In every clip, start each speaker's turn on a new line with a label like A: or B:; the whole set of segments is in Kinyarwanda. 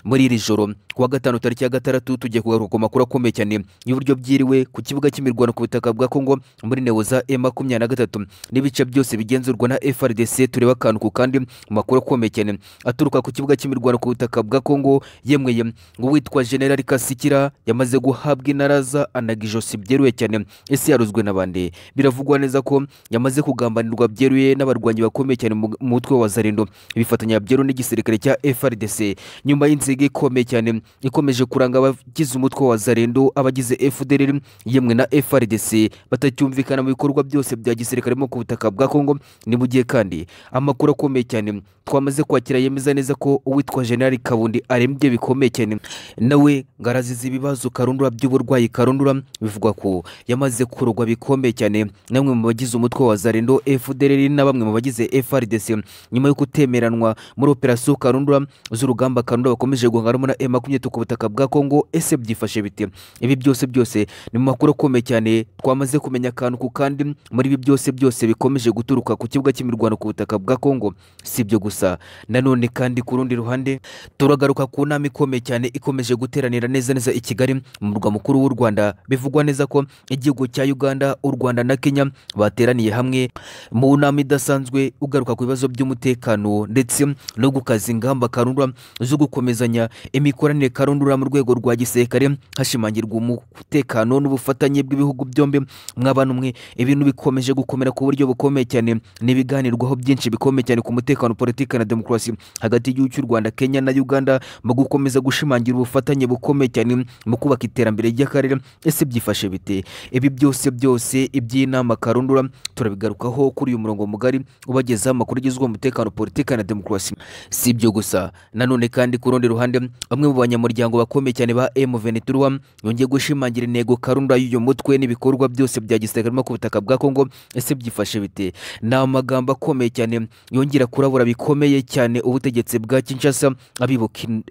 A: muri iri joro kuwa gatanu tariki ya gatandatu tugiye kugaruka ku makuru akomeye cyane y'uburyo byiriwe ku kibuga cy'imirwano ku butaka bwa kongo muri neo za e makumyabiri na gatatu n'ibice byose bigenzurwa na frdc tureba akantu ku kandi mu makuru akomeye cyane aturuka ku kibuga cy'imirwano ku butaka bwa kongo yemweye uwitwa generali kasikira yamaze guhabwa inaraza anaga ijosi byeruye cyane ese yaruzwe n'abandi biravugwa neza ko yamaze kugambanirwa byeruye n'abarwanyi bakomeye cyane mu mutwe wa zarendo bifatanya byeru n'igisirikare cya frdc nyuma y'inzira inziga ikomeye cyane ikomeje kuranga abagize umutwe wa zarendo abagize fdr yemwe na frdc batacyumvikana mu bikorwa byose bya gisirikare mo ku butaka bwa kongo ni mu gihe kandi amakuru akomeye cyane twamaze kwakira yemeza neza ko uwitwa generali kabundi arembye bikomeye cyane nawe ngo arazize ibibazo karundura by'uburwayi karundura bivugwa ko yamaze kurogwa bikomeye cyane na bamwe mu bagize umutwe wa zarendo fdr na bamwe mu bagize frdc nyuma yo kutemeranwa muri operasiyo karundura z'urugamba karundura bakomeje bakomeje guhangaramo na e makumyabiri ku butaka bwa kongo ese byifashe bite ibi byose byose ni mu makuru akomeye cyane twamaze kumenya akantu ku kandi muri ibi byose byose bikomeje guturuka ku kibuga cy'imirwano ku butaka bwa kongo si ibyo gusa nanone kandi ku rundi ruhande turagaruka ku nama ikomeye cyane ikomeje guteranira neza neza i kigali mu murwa mukuru w'u rwanda bivugwa neza ko igihugu cya uganda u rwanda na kenya bateraniye hamwe mu nama idasanzwe ugaruka ku bibazo by'umutekano ndetse no gukaza ingamba karundura zo gukomeza imikoranire karundura mu rwego rwa gisirikare hashimangirwa umutekano n'ubufatanye bw'ibihugu byombi mwabana umwe ibintu bikomeje gukomera ku buryo bukomeye cyane n'ibiganirwaho byinshi bikomeye cyane ku mutekano politiki na demokarasi hagati y'igihugu cy'u rwanda kenya na uganda mu gukomeza gushimangira ubufatanye bukomeye cyane mu kubaka iterambere ry'akarere ese byifashe bite ibi byose byose iby'inama karundura turabigarukaho kuri uyu murongo mugari ubagezaho amakuru agezweho umutekano politiki na demokarasi si ibyo gusa nanone kandi ku rundi ruhande ruhande bamwe mu banyamuryango bakomeye cyane ba M23 yongeye gushimangira intego karunda y'uyu mutwe n'ibikorwa byose bya gisirikare ku butaka bwa Kongo ese byifashe bite ni amagambo akomeye cyane yongera kurabura bikomeye cyane ubutegetsi bwa Kinshasa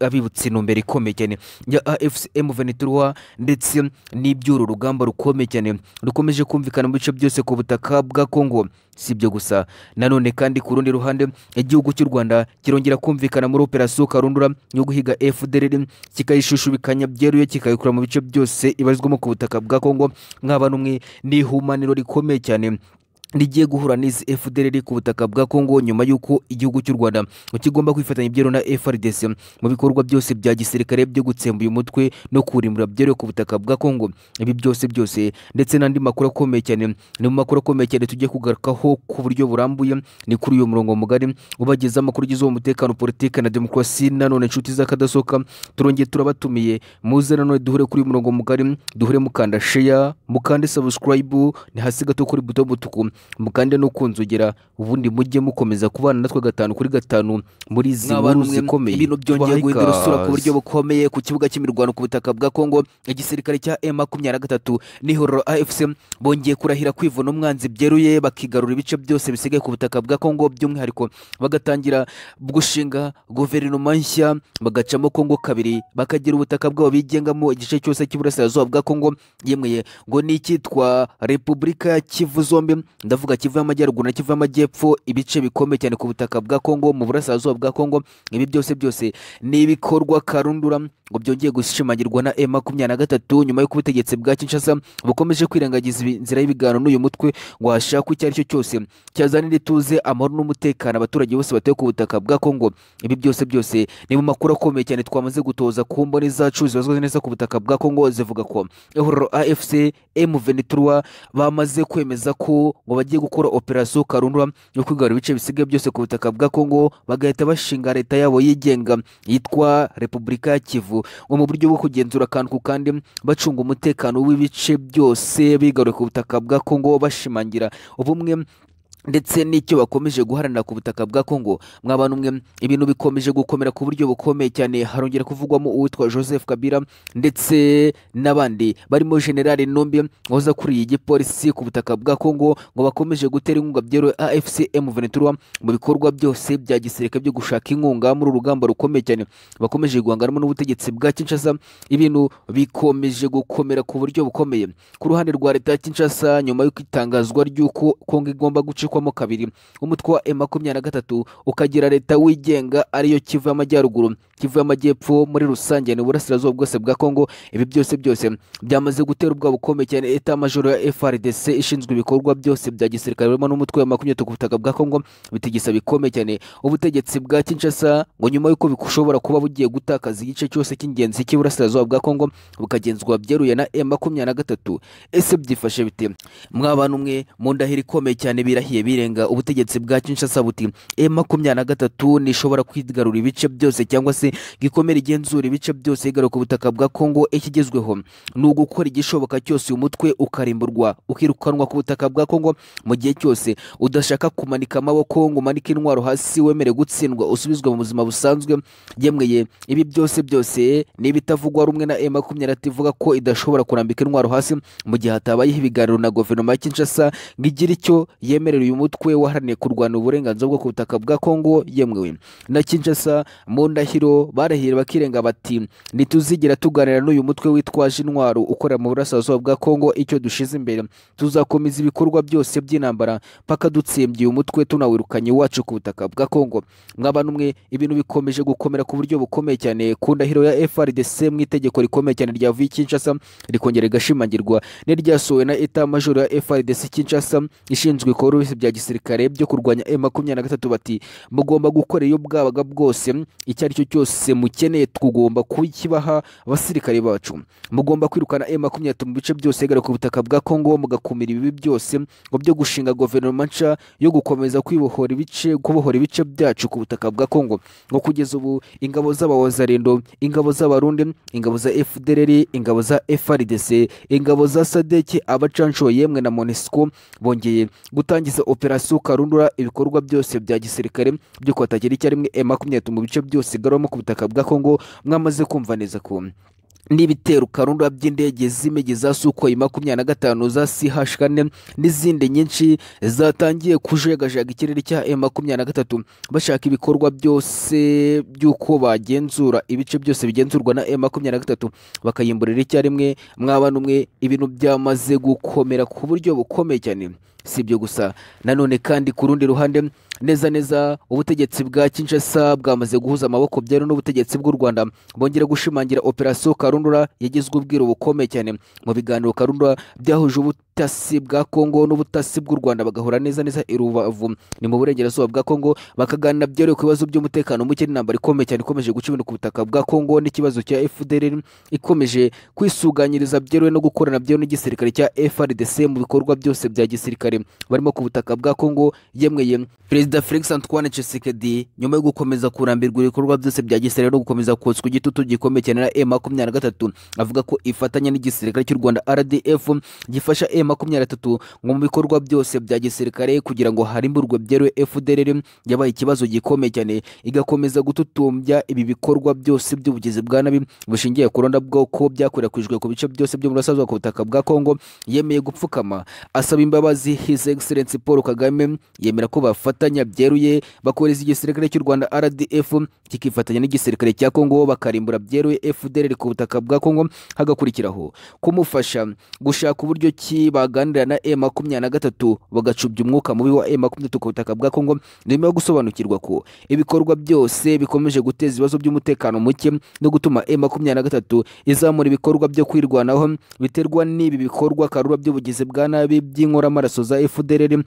A: abibutsa intumbero ikomeye cyane ya AFC M23 ndetse n'iby'uru rugamba rukomeye cyane rukomeje kumvikana mu bice byose ku butaka bwa Kongo si ibyo gusa nanone kandi ku rundi ruhande igihugu cy'u Rwanda kirongera kumvikana muri operasiyo karundura yo guhiga FDLR kikayishushushubikanya byeruye kikayikura mu bice byose ibarizwamo ku butaka bwa Kongo mwaba n'umwe ni ihumaniro rikomeye cyane rigiye guhura n'izi FDLR ku butaka bwa Kongo nyuma y'uko igihugu cy'u Rwanda kigomba kwifatanya ibyero na FRDC mu bikorwa byose bya gisirikare byo gutsemba uyu mutwe no kurimbura byero ku butaka bwa Kongo ibi byose byose ndetse n'andi makuru akomeye cyane ni mu makuru akomeye cyane tugiye kugarukaho ku buryo burambuye ni kuri uyu murongo mugari ubageza amakuru agize umutekano politiki na demokarasi nanone inshuti z'akadasohoka turongeye turabatumiye muze nanone duhure kuri uyu murongo mugari duhure mukanda share mukande subscribe ni hasi gato kuri buto butuku mukande no kunzogera ubundi mujye mukomeza kubana natwe gatanu kuri gatanu muri izi nkuru zikomeye ibintu byongeye guhindura isura ku buryo bukomeye ku kibuga cy'imirwano ku butaka bwa kongo igisirikare cya e makumyabiri na gatatu n'ihororo afc bongeye kurahira kwivuna umwanzi byeruye bakigarura ibice byose bisigaye ku butaka bwa kongo by'umwihariko bagatangira gushinga guverinoma nshya bagacamo kongo kabiri bakagira ubutaka bwabo bigengamo igice cyose cy'iburasirazuba bwa kongo yemweye ngo ni icyitwa repubulika ya kivu zombi ndavuga kivu y'amajyaruguru na kivu y'amajyepfo ibice bikomeye cyane ku butaka bwa kongo mu burasirazuba bwa kongo ibi byose byose ni ibikorwa karundura ngo byongeye gushimangirwa na e makumyabiri na gatatu nyuma y'uko ubutegetsi bwa kinshasa bukomeje kwirengagiza inzira y'ibiganiro n'uyu mutwe washakwa icyo ari cyo cyose cyazanira ituze amahoro n'umutekano abaturage bose batuye ku butaka bwa kongo ibi byose byose ni mu makuru akomeye cyane twamaze gutoza ku mboni zacu zibazwa neza ku butaka bwa kongo zivuga ko ehororo afc m23 bamaze kwemeza ko ngo bagiye gukora operasiyo karundura yo kwigarura ibice bisigaye byose ku butaka bwa kongo bagahita bashinga leta yabo yigenga yitwa repubulika ya kivu ngo mu buryo bwo kugenzura akantu ku kandi bacunga umutekano w'ibice byose bigaruye ku butaka bwa kongo bashimangira ubumwe ndetse n'icyo bakomeje guharanira ku butaka bwa Kongo mwabana umwe ibintu bikomeje gukomera ku buryo bukomeye cyane harongera kuvugwamo uwitwa Joseph Kabila ndetse n'abandi barimo General Numbi wahoze akuriye igipolisi ku butaka bwa Kongo ngo bakomeje gutera inkunga byero AFC M23 mu bikorwa byose bya gisirikare byo gushaka inkunga muri urugamba rukomeye cyane bakomeje guhanganamo n'ubutegetsi bwa Kinshasa ibintu bikomeje gukomera ku buryo bukomeye ku ruhande rwa leta ya Kinshasa nyuma y'uko itangazwa ry'uko Kongo igomba gucikwa gukurwamo kabiri umutwe wa M23 ukagira leta wigenga ariyo Kivu y'amajyaruguru Kivu y'amajyepfo muri rusange n'uburasirazuba bwose bwa Kongo ibi byose byose byamaze gutera ubwoba bukomeye cyane eta majoro ya FRDC ishinzwe ibikorwa byose bya gisirikare burimo n'umutwe wa makumyabiri ku butaka bwa Kongo bitigisa bikomeye cyane ubutegetsi bwa Kinshasa ngo nyuma y'uko bishobora kuba bugiye gutakaza igice cyose cy'ingenzi cy'iburasirazuba bwa Kongo bukagenzurwa byeruye na M23 ese byifashe bite mwabana umwe mu ndahiro ikomeye cyane birahiye birenga ubutegetsi bwa Kinshasa buti e makumyabiri na gatatu nishobora kwigarura ibice byose cyangwa se gikomera igenzura ibice byose yigaruka ku butaka bwa Kongo ikigezweho ni ugukora igishoboka cyose uyu mutwe ukarimburwa ukirukanwa ku butaka bwa Kongo mu gihe cyose udashaka kumanika amaboko ngo umanike intwaro hasi wemere gutsindwa usubizwe mu buzima busanzwe yemweye ibi byose byose ni ibitavugwa rumwe na e makumyabiri ivuga ko idashobora kurambika intwaro hasi mu gihe hatabayeho ibiganiro na guverinoma ya Kinshasa ngo igire icyo yemerera uyu mutwe waharaniye kurwanya uburenganzira bwo ku butaka bwa Kongo yemwewe na Kinshasa mu ndahiro barahira bakirenga bati ntituzigira tuganira n'uyu mutwe witwaje intwaro ukorera mu burasirazuba bwa Kongo icyo dushize imbere tuzakomeza ibikorwa byose by'intambara paka dutsembye uyu mutwe tunawirukanye iwacu ku butaka bwa Kongo mwabana umwe ibintu bikomeje gukomera ku buryo bukomeye cyane ku ndahiro ya FRDC mu itegeko rikomeye cyane ryavuye Kinshasa rikongera rigashimangirwa n'iryasohowe na Etat Major ya FRDC Kinshasa ishinzwe ibikorwa bose bya gisirikare byo kurwanya M23 bati mugomba gukora iyo bwabaga bwose icyo ari cyo cyose mukeneye tugomba kukibaha abasirikare bacu mugomba kwirukana M23 mu bice byose gara ku butaka bwa Kongo mugakumira ibibi byose ngo byo gushinga guverinoma nca yo gukomeza kwibohora ibice kubohora ibice byacu ku butaka bwa Kongo ngo kugeza ubu ingabo z'abawazarendo ingabo z'abarundi ingabo za FDLR ingabo za FARDC ingabo za SADC abacansho yemwe na MONUSCO bongeye gutangiza operasiyo karundura ibikorwa byose bya gisirikare byo kwatagira icyarimwe M23 mu bice byose igaruramo ku butaka bwa Kongo mwamaze kumva neza ko n'ibitero karundura by'indege z'imigi za Sukhoi makumyabiri na gatanu za CH kane n'izindi nyinshi zatangiye kujagajaga ikirere cya M makumyabiri na gatatu bashaka ibikorwa byose by'uko bagenzura ibice byose bigenzurwa na M makumyabiri na gatatu bakayimburira icyarimwe mwabana umwe ibintu byamaze gukomera ku buryo bukomeye cyane si ibyo gusa nanone kandi ku rundi ruhande neza neza ubutegetsi bwa Kinshasa bwamaze guhuza amaboko byari n'ubutegetsi bw'u Rwanda bongera gushimangira operasiyo Karundura yagizwe ubwiru bukomeye cyane mu biganiro Karundura byahuje ubutasi bwa Kongo n'ubutasi bw'u Rwanda bagahura neza neza i Rubavu ni mu burengerazuba bwa Kongo bakaganira byari ku bibazo by'umutekano muke n'intambara ikomeye cyane ikomeje guca ibintu ku butaka bwa Kongo n'ikibazo cya FDLR ikomeje kwisuganyiriza byeruwe no gukorana byeruwe n'igisirikare cya FARDC mu bikorwa byose bya gisirikare barimo ku butaka bwa Kongo yemweye Perezida Felix Antoine Tshisekedi nyuma yo gukomeza kurambirwa ibikorwa byose bya gisirikare no gukomeza kotswa igitutu gikomeye cyane na M23 avuga ko ifatanya n'igisirikare cy'u Rwanda RDF gifasha M23 ngo mu bikorwa byose bya gisirikare kugira ngo harimburwe byeruwe FDLR yabaye ikibazo gikomeye cyane igakomeza gututumbya ibi bikorwa byose by'ubugizi bwa nabi bushingiye ku ronda bwoko byakwirakwijwe ku bice byose byo mu burasirazuba ku butaka bwa Kongo yemeye gupfukama asaba imbabazi His Excellency Paul Kagame yemera ko bafatanya bafatanya byeruye bakoreza igisirikare cy'u Rwanda RDF kikifatanya n'igisirikare cya Kongo bakarimbura byeruye FDLR ku butaka bwa Kongo hagakurikiraho kumufasha gushaka uburyo ki baganira na M23 bagacubya umwuka mubi wa M23 ku butaka bwa Kongo nyuma yo gusobanukirwa ko ibikorwa byose bikomeje guteza ibibazo by'umutekano muke no gutuma M23 izamura ibikorwa byo kwirwanaho biterwa n'ibi bikorwa karura by'ubugizi bwa nabi by'inkoramaraso za FDLR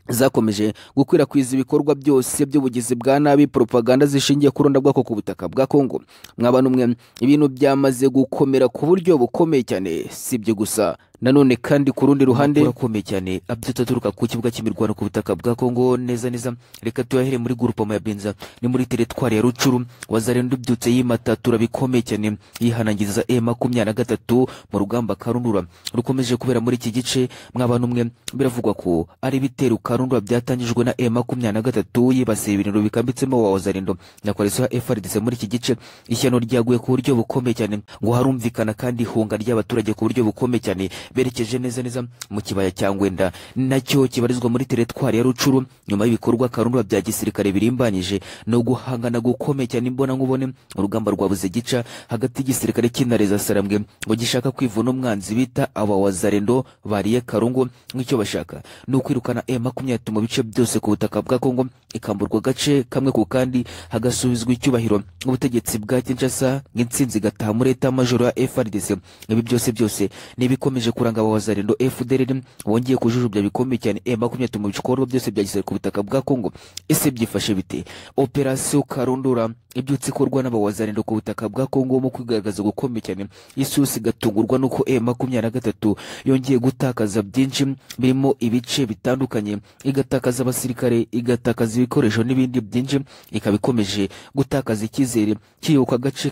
A: zakomeje gukwirakwiza ibikorwa byose by'ubugizi bwa nabi propaganda zishingiye ku bwako ku butaka bwa Kongo mwabana umwe ibintu byamaze gukomera ku buryo bukomeye cyane si ibyo gusa nanone kandi ku rundi ruhande akomeye cyane abyutse aturuka ku kibuga cy'imirwano ku butaka bwa Kongo neza neza reka tuyahere muri groupement ya Benza ni muri teritwari ya Rucuru wazarendo ubyutse yimata turabikomeye cyane yihanangiriza E makumyabiri na gatatu mu rugamba Karundura rukomeje kubera muri iki gice mwabantu mwe biravugwa ko ari ibitero Karundura byatangijwe na E makumyabiri na gatatu yibasiye ibirindiro bikambitsemo wa wazarendo na koalition ya FARDC muri iki gice ishyano ryaguye ku buryo bukomeye cyane ngo harumvikana kandi ihunga ry'abaturage ku buryo bukomeye cyane berekeje neza neza mu kibaya cya Ngwenda nacyo kibarizwa muri teritwari ya Rucuru nyuma y'ibikorwa Karundura bya gisirikare birimbanyije no guhangana gukomeye cyane imbona nkubone urugamba rwabuze gica hagati y'igisirikare cy'intareza sarambwe ngo gishaka kwivuna umwanzi bita aba wazarendo bariye Karungu nk'icyo bashaka ni ukwirukana M23 mu bice byose ku butaka bwa Kongo ikamburwa gace kamwe ku kandi hagasubizwa icyubahiro ubutegetsi bwa Kinshasa nk'intsinzi gataha muri eta majoro ya FARDC ibi byose byose ni ibikomeje kuranga aba wazarendo FDLR wongeye kujujubya bikomeye cyane M23 mu bikorwa byose bya gisirikare ku butaka bwa Kongo ese byifashe bite operasiyo Karundura ibyutse ikorwa n'abawazarendo ku butaka bwa Kongo mu kwigaragaza gukomeye cyane isusi igatungurwa nuko M23 yongeye gutakaza byinshi birimo ibice bitandukanye igatakaza abasirikare igatakaza ibikoresho n'ibindi byinshi ikaba ikomeje gutakaza icyizere cy'iyoboka gace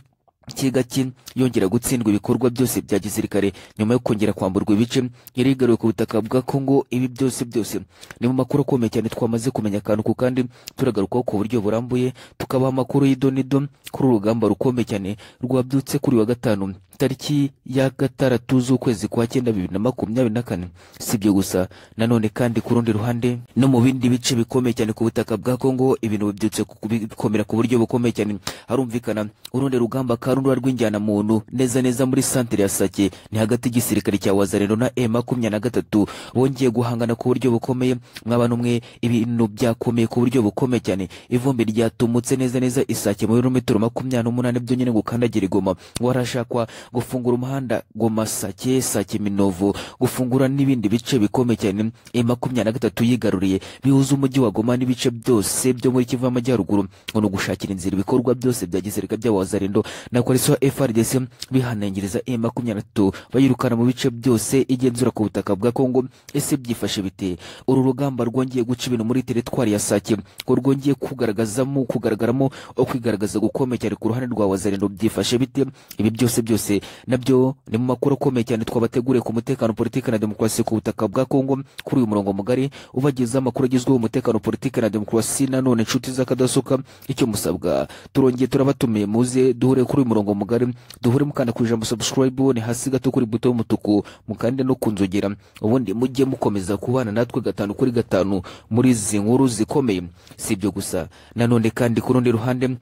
A: kigaki yongera gutsindwa ibikorwa byose bya gisirikare nyuma yo kongera kwamburwa ibice yari igaruwe ku butaka bwa Kongo ibi byose byose ni mu makuru akomeye cyane twamaze kumenya akantu ku kandi turagarukaho ku buryo burambuye tukabaha amakuru y'idonido kuri urugamba rukomeye cyane rwabyutse kuri wa gatanu tariki ya gatandatu z'ukwezi kwa cyenda bibiri na makumyabiri na kane si ibyo gusa nanone kandi ku rundi ruhande no mu bindi bice bikomeye cyane ku butaka bwa Kongo ibintu bibyutse ku- bikomera ku buryo bukomeye cyane harumvikana urundi rugamba karundura rw'injyana muntu neza neza muri santere ya Sake ni hagati y'igisirikare cya Wazarendo na M23 bongeye guhangana ku buryo bukomeye mwabana umwe ibintu byakomeye ku buryo bukomeye cyane ivumbi ryatumutse neza neza Isake mu birometero makumyabiri n'umunani byo nyine gukandagira igoma warashakwa gufungura umuhanda Goma Sake Sake Minovu gufungura n'ibindi bice bikomeye cyane e makumyabiri na gatatu yigaruriye bihuza umujyi wa Goma n'ibice byose byo muri Kivu y'Amajyaruguru ngo ni ugushakira inzira ibikorwa byose bya gisirikare by'abawazarendo na koalisiyo ya FRDC bihanangiriza e makumyabiri na gatatu bayirukana mu bice byose igenzura ku butaka bwa Kongo ese byifashe bite uru rugamba rwongeye guca ibintu muri teritwari ya Sake ko rwongeye kugaragazamo kugaragaramo kwigaragaza gukomeye cyane ku ruhande rwa wazarendo byifashe bite ibi byose byose nabyo ni mu makuru akomeye cyane twabateguriye ku mutekano politiki na demokarasi ku butaka bwa Kongo kuri uyu murongo mugari ubagezaho amakuru agezweho umutekano politiki na demokarasi nanone inshuti z'akadasuka icyo musabwa turongeye turabatumiye muze duhure kuri uyu murongo mugari duhure mukanda ku ijambo subscribe ni hasi gato kuri buto y'umutuku mukande no ku nzogera ubundi mujye mukomeza kubana natwe gatanu kuri gatanu muri izi nkuru zikomeye si ibyo gusa nanone kandi ku rundi ruhande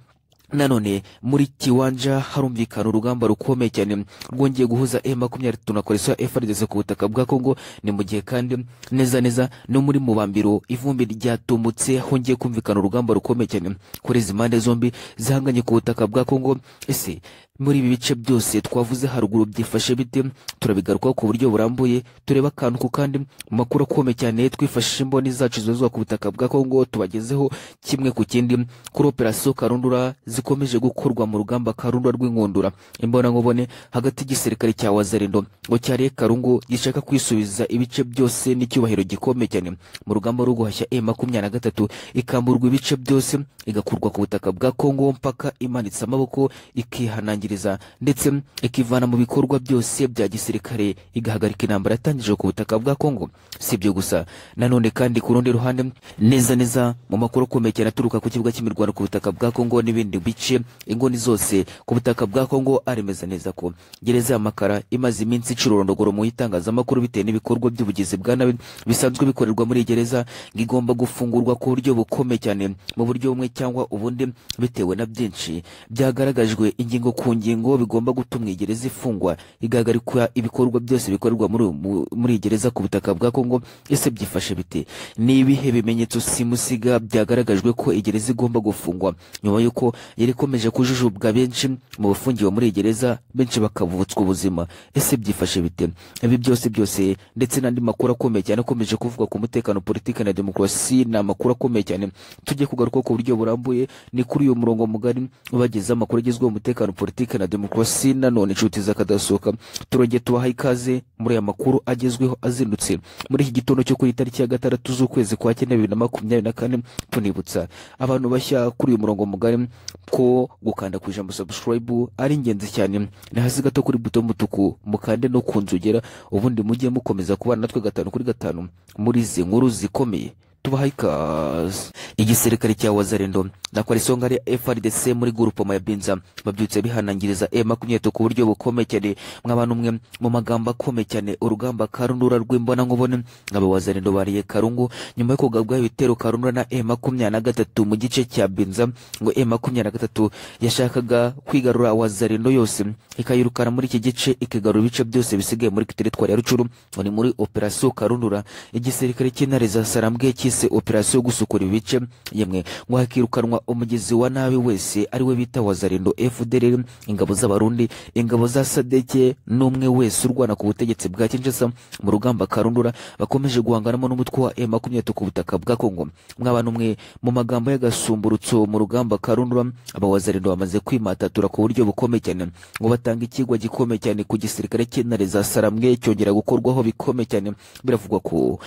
A: nanone muri kiwanja harumvikana urugamba rukomeye cyane rwongeye guhuza M23 na koalition ya FARDC ku butaka bwa Kongo ni mu gihe kandi neza neza no muri mubambiro ivumbi ryatumutse hongeye kumvikana urugamba rukomeye cyane kuri izi mpande zombi zihanganye ku butaka bwa Kongo ese muri ibi bice byose twavuze haruguru byifashe bite turabigarukaho ku buryo burambuye tureba akantu ku kandi mu makuru akomeye cyane twifashishije imboni zacu zibarizwa ku butaka bwa Kongo tubagezeho kimwe ku kindi kuri operasiyo karundura zikomeje gukorwa mu rugamba karundura rw'inkundura imbonankubone hagati y'igisirikare cya wazarendo ngo cyariye karungu gishaka kwisubiza ibice byose n'icyubahiro gikomeye cyane mu rugamba rwo guhashya e makumyabiri na gatatu ikamburwa ibice byose igakurwa ku butaka bwa kongo mpaka imanitse amaboko ikihanangiriza ndetse ikivana mu bikorwa byose bya gisirikare igahagarika intambara yatangije ku butaka bwa kongo si ibyo gusa nanone kandi ku rundi ruhande neza neza mu makuru akomeye cyane aturuka ku kibuga cy'imirwano ku butaka bwa Kongo n'ibindi bice inguni zose ku butaka bwa Kongo aremeza neza ko gereza ya Makara imaze iminsi icura urondogoro mu itangazamakuru bitewe n'ibikorwa by'ubugizi bwa nabi bisanzwe bikorerwa muri iyi gereza ngo igomba gufungurwa ku buryo bukomeye cyane mu buryo bumwe cyangwa ubundi bitewe na byinshi byagaragajwe ingingo ku ngingo bigomba gutuma iyi gereza ifungwa igahagarikwa ibikorwa byose bikorerwa muri mu- muri iyi gereza ku butaka bwa Kongo ese byifashe bite ni ibihe bimenyetso simusiga byagaragajwe ko iyi gereza igomba gufungwa nyuma y'uko yari ikomeje kujujubwa benshi mu bafungiwe muri iyi gereza benshi bakavutswa ubuzima ese byifashe bite ibi byose byose ndetse n'andi makuru akomeye cyane akomeje kuvuga ku mutekano politiki na demokarasi ni amakuru akomeye cyane tujye kugaruka ku buryo burambuye ni kuri uyu murongo mugari ubagezaho amakuru agezweho umutekano politiki Republika na Demokarasi nanone inshuti zakadasohoka turongeye tubaha ikaze muri aya makuru agezweho azindutse muri iki gitondo cyo kuri tariki ya gatandatu z'ukwezi kwa kane bibiri na makumyabiri na kane tunibutsa abantu bashya kuri uyu murongo mugari ko gukanda ku ijambo subscribe ari ingenzi cyane ni hasi gato kuri buto y'umutuku mukande no ku nzogera ubundi mujye mukomeza kubana natwe gatanu kuri gatanu muri izi nkuru zikomeye tubaha ikaze igisirikare cya wazarendo nakora isonga rya FRDC muri grupoma ya Binza babyutse bihanangiriza M23 ku buryo bukomeye cyane mw'abantu mwe mu magambo akomeye cyane urugamba karundura rw'imbona nkubone ngabo wazarendo bariye karungu nyuma yo kugabwa ibitero karundura na M23 mu gice cya Binza ngo M23 yashakaga kwigarura wazarendo yose ikayirukana muri iki gice ikigarura ibice byose bisigaye muri teritwari ya Rucuru ngo ni muri operation karundura igisirikare cy'intare za Sarambwe cyise operation yo gusukura ibice yemwe ngo hakirukanwa umugizi wa nabi wese ari we bita wazarendo FDLR ingabo z'abarundi ingabo za Sadeke n'umwe wese urwana ku butegetsi bwa Kinshasa mu rugamba karundura bakomeje guhanganamo n'umutwe wa M23 ku butaka bwa Kongo mw'abantu mwe mu magambo y'agasumburutso mu rugamba karundura aba wazarendo bamaze kwimatatura ku buryo bukomeye cyane ngo batanga ikigwa gikomeye cyane ku gisirikare cy'intare za Saramwe cyongera gukorwaho bikomeye cyane biravugwa ko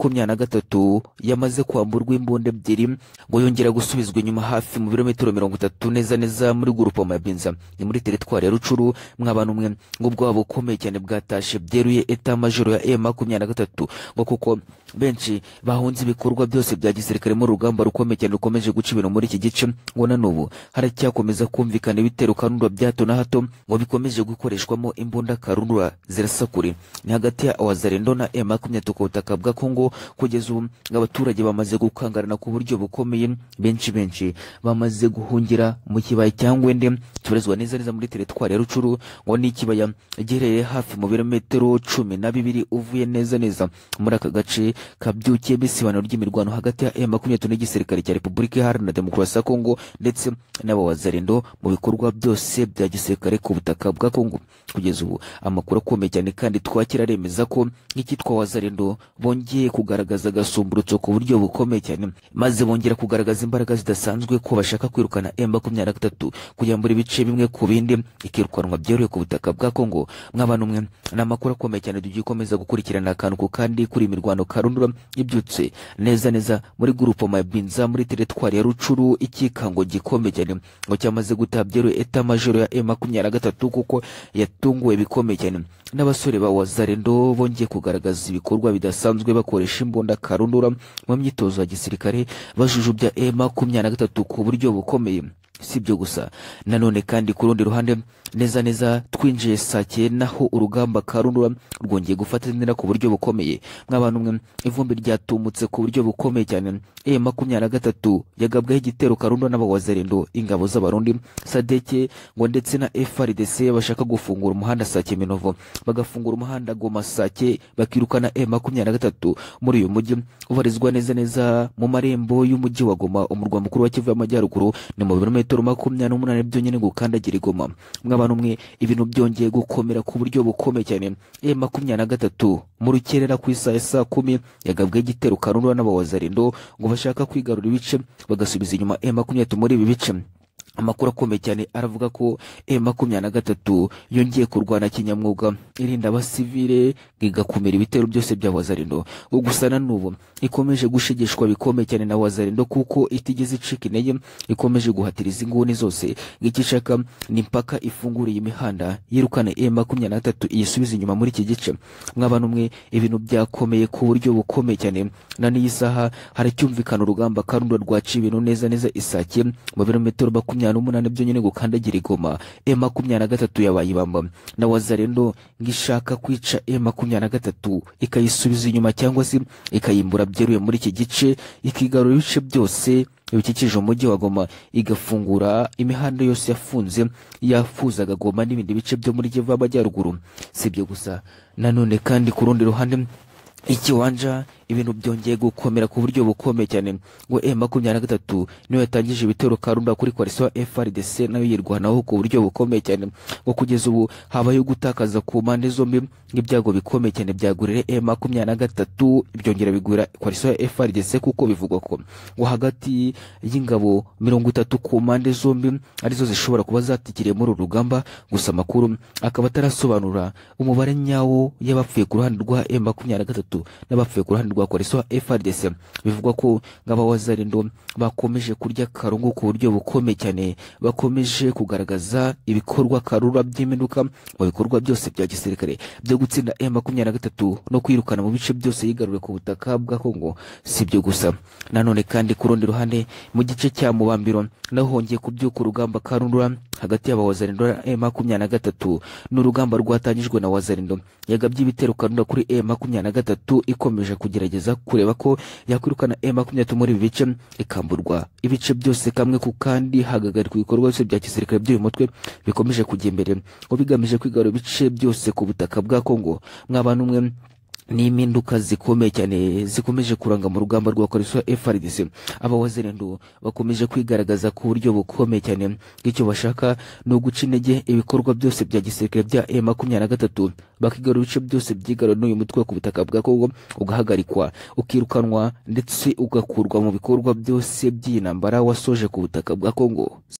A: M23 yamaze kwamburwa imbunda ebyiri ngo yongera gusubizwa inyuma hafi mu birometero mirongo itatu neza neza muri grupoma ya Binza ni muri teritwari ya Rucuru mw'abantu mwe ngo ubwabo bukomeye cyane bwatashe byeruye eta majoro ya M23 ngo kuko benshi bahunze ibikorwa byose bya gisirikare mu rugamba rukomeye cyane rukomeje guca ibintu muri iki gice ngo na n'ubu haracyakomeza kumvikana ibitero karundura bya hato na hato ngo bikomeje gukoreshwamo imbunda karundura zirasakure ni hagati ya wazarendo na M23 ku butaka bwa Kongo kugeza ubu ngo abaturage bamaze gukangarana ku buryo bukomeye benshi benshi bamaze guhungira mu kibaya cya Ngwende kibarizwa neza neza muri teritwari ya Rucuru ngo ni ikibaya giherereye hafi mu birometero cumi na bibiri uvuye neza neza muri aka gace kabyukiye bisibaniro ry'imirwano hagati ya M23 n'igisirikare cya Repubulika Iharanira Demokarasi ya Kongo ndetse n'abawazarendo mu bikorwa byose bya gisirikare ku butaka bwa Kongo kugeza ubu amakuru akomeye cyane kandi twakira aremeza ko nk'ikitwa wazarendo bongeye kugaragaza agasumburutso ku buryo bukomeye cyane maze bongera kugaragaza imbaraga zidasanzwe ko bashaka kwirukana M23 kuyambura ibice bimwe ku bindi ikirukanwa byorohewe ku butaka bwa Kongo mw'abantu mwe ni amakuru akomeye cyane tugiye komeza gukurikirana akantu ku kandi kuri imirwano karundura ibyutse neza neza muri gurupe Mabinza muri teritwari ya Rucuru ikikango gikomeye cyane ngo cyamaze gutabyeru eta majoro ya M23 kuko yatunguwe bikomeye cyane n'abasore ba Wazarendo bongeye kugaragaza ibikorwa bidasanzwe bakoresha imbunda karundura mu myitozo ya gisirikare bajujubya M23 ku buryo bukomeye si ibyo gusa nanone kandi ku rundi ruhande neza neza twinjiye saa cyenda aho urugamba karundura rwongeye gufata intera ku buryo bukomeye nk'abantu mwe ivumbi ryatumutse ku buryo bukomeye cyane e makumyabiri na gatatu yagabwaho igitero karundura n'abawazarendo ingabo z'abarundi sadeke ngo ndetse na FRDC bashaka gufungura umuhanda sake minovo bagafungura umuhanda goma sake bakirukana e makumyabiri na gatatu muri uyu mujyi ubarizwa neza neza mu marembo y'umujyi wa goma umurwa mukuru wa kivu y'amajyaruguru ni mu birometero metero makumyabiri n'umunani byonyine gukandagira igoma mw'abantu mwe ibintu byongeye gukomera ku buryo bukomeye cyane e makumyabiri na gatatu mu rukerera ku isaha ya saa kumi yagabwe igitero karundura n'abawazarendo ngo bashaka kwigarura ibice bagasubiza inyuma e makumyabiri muri ibi bice amakuru akomeye cyane aravuga ko M23 yongeye kurwana kinyamwuga irinda abasivile igakumira ibitero byose bya Wazarendo ngo gusa na n'ubu ikomeje gushegeshwa bikomeye cyane na Wazarendo kuko itigeze icika intege ikomeje guhatiriza inguni zose ngikishaka ni mpaka ifunguriye imihanda yirukana M23 iyisubiza inyuma muri iki gice mw'abantu mwe ibintu byakomeye ku buryo bukomeye cyane na n'iyi saha haracyumvikana urugamba karundura rwaciye ibintu neza neza isake mu birometero makumyabiri makumyabiri n'umunani byonyine gukandagira igoma e makumyabiri na gatatu yabaye ibamba na wazarendo ngishaka kwica e makumyabiri na gatatu ikayisubiza inyuma cyangwa se ikayimbura byeruye muri iki gice ikigarura ibice byose bikikije umujyi wa Goma igafungura imihanda yose yafunze yafuzaga Goma n'ibindi bice byo muri Kivu y'Amajyaruguru si ibyo gusa nanone kandi ku rundi ruhande ikiwanja ibintu byongeye gukomera ku buryo bukomeye cyane ngo e makumyabiri na gatatu niyo yatangije ibitero karunda kuri koalisiyo frdc nayo yirwanaho ku buryo bukomeye cyane ngo kugeza ubu habayeho gutakaza ku mpande zombi nk'ibyago bikomeye cyane byagurira e makumyabiri na gatatu byongera bigurira koalisiyo frdc kuko bivugwa ko ngo hagati y'ingabo mirongo itatu ku mpande zombi arizo zishobora kuba zatikiriye muri uru rugamba gusa amakuru akaba atarasobanura umubare nyawo y'abapfuye ku ruhande rwa M makumyabiri na gatatu n'abapfuye ku ruhande rwa koaliso FRDC bivugwa ko nk'abawazarindo bakomeje kurya karungu ku buryo bukomeye cyane bakomeje kugaragaza ibikorwa karura by'impinduka mu bikorwa byose bya gisirikare byo gutsinda M makumyabiri na gatatu no kwirukana mu bice byose yigaruriye ku butaka bwa Kongo si ibyo gusa nanone kandi ku rundi ruhande mu gice cya mubambiro naho hongeye kubyuka urugamba karundura hagati y'abawazarindo na M makumyabiri na gatatu ni urugamba rwatangijwe na wazarindo yagabye ibitero karunda kuri M makumyabiri na gatatu ikomeje kugerageza kureba ko yakwirukana M makumyabiri na gatatu muri ibi bice ikamburwa ibice byose kamwe ku kandi hagagarikwa ibikorwa byose bya gisirikare by'uyu mutwe bikomeje kujya imbere ngo bigamije kwigarura ibice byose ku butaka bwa Kongo mwabana umwe ni impinduka zikomeye cyane zikomeje kuranga mu rugamba rwa koalisiyo FRDC abawazirendo bakomeje kwigaragaza ku buryo bukomeye cyane bw'icyo bashaka ni uguca intege ibikorwa byose bya gisirikare bya M makumyabiri na gatatu bakigarura ibice byose byigarura n'uyu mutwe ku butaka bwa Kongo ugahagarikwa ukirukanwa ndetse ugakurwa mu bikorwa byose by'intambara wasoje ku butaka bwa Kongo